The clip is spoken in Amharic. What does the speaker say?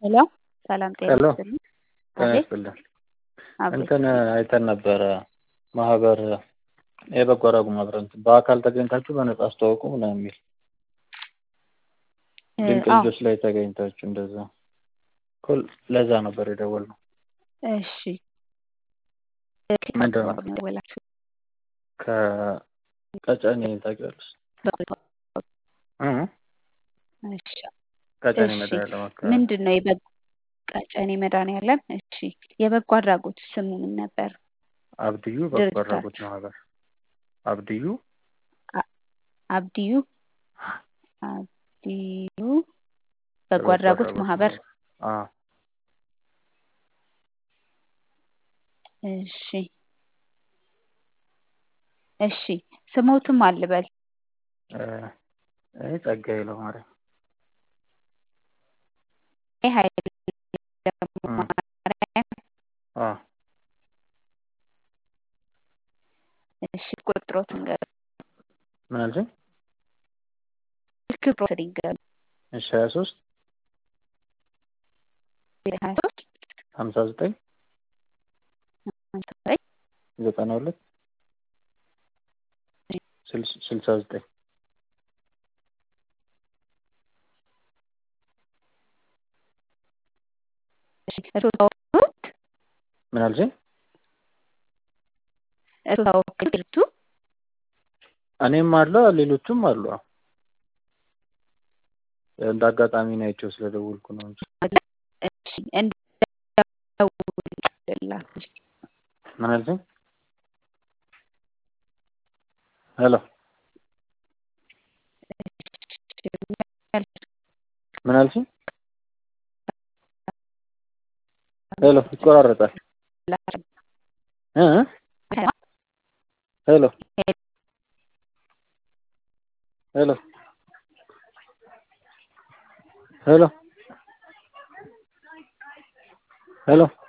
ሄሎ ሰላም ጤና ሄሎ ይስጥልኝ። ጤና አቤት ይስጥልን። አቤት እንትን አይተን ነበረ ማህበር የበጎ አድራጎት ማህበር እንትን በአካል ተገኝታችሁ በነጻ አስተዋውቁ ምናምን የሚል እ ድንቅ አዎ ልጆች ላይ ተገኝታችሁ እንደዛ እኮ ለዛ ነበር የደወልነው። እሺ ከየት ምንድን ነው አካባቢ ነው የደወላችሁ? ከቀጨኔ ታውቂዋለሽ? እ እሺ ቀጨኔ እሺ መድኃኒዓለም አካባቢ ምንድን ነው የበጎ ቀጨኔ መድኃኒዓለም እሺ የበጎ አድራጎት ስሙ ምን ነበር? አብድዩ በጎ አድራጎት ድርጅታችሁ ማህበር አብድዩ አ- አብዲዩ አብዲዩ በጎ የበጎ አድራጎት አድራጎት ማህበር ማህበር አዎ እሺ እሺ ስሞትም አልበል እ እኔ ጸጋዬ ለማርያም ኃይለ እ ማርያም አዎ እሺ ቁጥሮት ንገር ምን አልሽኝ? ስልክ ቁጥር ይንገር እሺ ሀያ ሶስት ሀያ ሶስት ሀምሳ ዘጠኝ ሀምሳ ዘጠኝ ዘጠና ሁለት ስልስ- ስልሳ ዘጠኝ እሺ እርስዎ ታወቁት ምን አልሽኝ? እርስዎ ታወቁት ድርጅቱ እኔም አለ ሌሎቹም አሉ። አዎ እንደ አጋጣሚ ነው አይቼው ስለደወልኩ ነው እንጂ እሺ እንደውልላችሁ ምን አልሽኝ? ሄሎ ምን አልሽኝ? ሄሎ ይቆራረጣል። እ እ ሄሎ ሄሎ ሄሎ ሄሎ